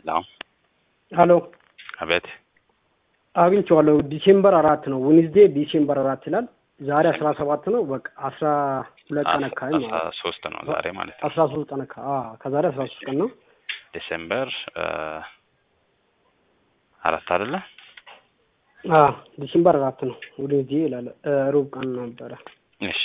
ላው ሀሎ አቤት አግኝቼዋለሁ። ዲሴምበር አራት ነው ዊንዝዴ ዲሴምበር አራት ይላል። ዛሬ አስራ ሰባት ነው። በቃ አስራ ሁለት ቀን አካባቢ አስራ ማለት ነው። ሶስት ነው ዛሬ ማለት ነው። አስራ ሶስት ቀን አካ- አዎ ከዛሬ አስራ ሶስት ቀን ነው። ዲሴምበር እ አራት አይደለ? አዎ ዲሴምበር አራት ነው ዊንዝዴ ይላል። እ ሩብ ቀን ነበረ። እሺ።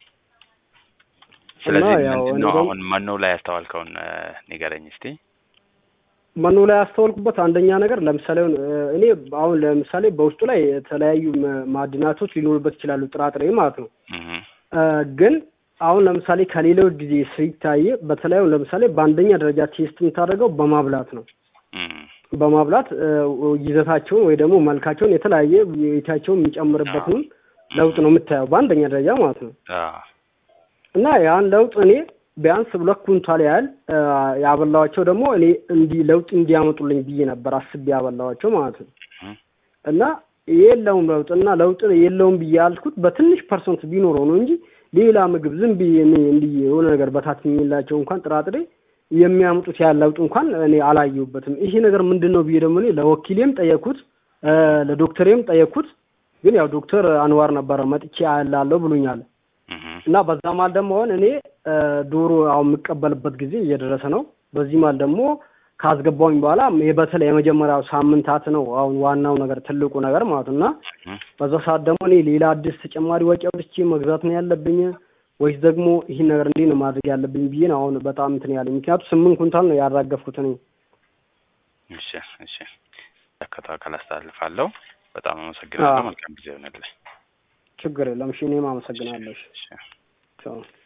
ስለዚህ ያው ምንድን እኔ ነው ደግሞ- አሁን መኖ ላይ ያስተዋልከውን እ ንገረኝ እስቲ። መኖ ላይ ያስተዋልኩበት አንደኛ ነገር ለምሳሌ አሁን እ እኔ አሁን ለምሳሌ በውስጡ ላይ የተለያዩ ማ- ማዕድናቶች ሊኖሩበት ይችላሉ፣ ጥራጥሬ ማለት ነው። እህ እ ግን አሁን ለምሳሌ ከሌላው ጊዜ ሲታይ በተለይ አሁን ለምሳሌ በአንደኛ ደረጃ ቴስት የምታደርገው በማብላት ነው። እህ በማብላት እ ይዘታቸውን ወይ ደግሞ መልካቸውን የተለያየ የታቸውን የሚጨምርበትን ለውጥ ነው የምታየው በአንደኛ ደረጃ ማለት ነው። አ እና ያን ለውጥ እኔ ቢያንስ ሁለት ኩንታል ያህል እ ያበላኋቸው ደግሞ እኔ እንዲህ ለውጥ እንዲያመጡልኝ ብዬ ነበር አስቤ ያበላኋቸው ማለት ነው። እህ እና የለውም ለውጥ እና ለውጥ የለውም ብዬ ያልኩት በትንሽ ፐርሰንት ቢኖረው ነው እንጂ ሌላ ምግብ ዝም ብዬ እኔ እንዲህ የሆነ ነገር በታት የሚላቸው እንኳን ጥራጥሬ የሚያመጡት ያህል ለውጥ እንኳን እኔ አላየሁበትም። ይሄ ነገር ምንድን ነው ብዬ ደግሞ እኔ ለወኪሌም ጠየኩት፣ እ ለዶክተሬም ጠየኩት። ግን ያው ዶክተር አንዋር ነበረ መጥቼ አያላለሁ ብሎኛል። እህ እና በዛ መሀል ደግሞ አሁን እኔ እ ዶሮ አሁን የምቀበልበት ጊዜ እየደረሰ ነው። በዚህ መሀል ደግሞ ካስገባውኝ በኋላ የ- በተለይ የመጀመሪያው ሳምንታት ነው አሁን ዋናው ነገር ትልቁ ነገር ማለት ነው። እና እህ በዛ ሰዓት ደግሞ እኔ ሌላ አዲስ ተጨማሪ ወጪ አውጥቼ መግዛት ነው ያለብኝ ወይስ ደግሞ ይህን ነገር እንዴት ነው ማድረግ ያለብኝ ብዬ ነው አሁን በጣም እንትን ያለኝ። ምክንያቱም ስምንት ኩንታል ነው ያራገፍኩት እኔ። እሺ እሺ። ተከታተል አካል አስተላልፋለሁ። በጣም አመሰግናለሁ። አዎ። መልካም ጊዜ ይሆንልህ። ችግር የለም። እሺ እኔም አመሰግናለሁ። እሺ እሺ። ቻው።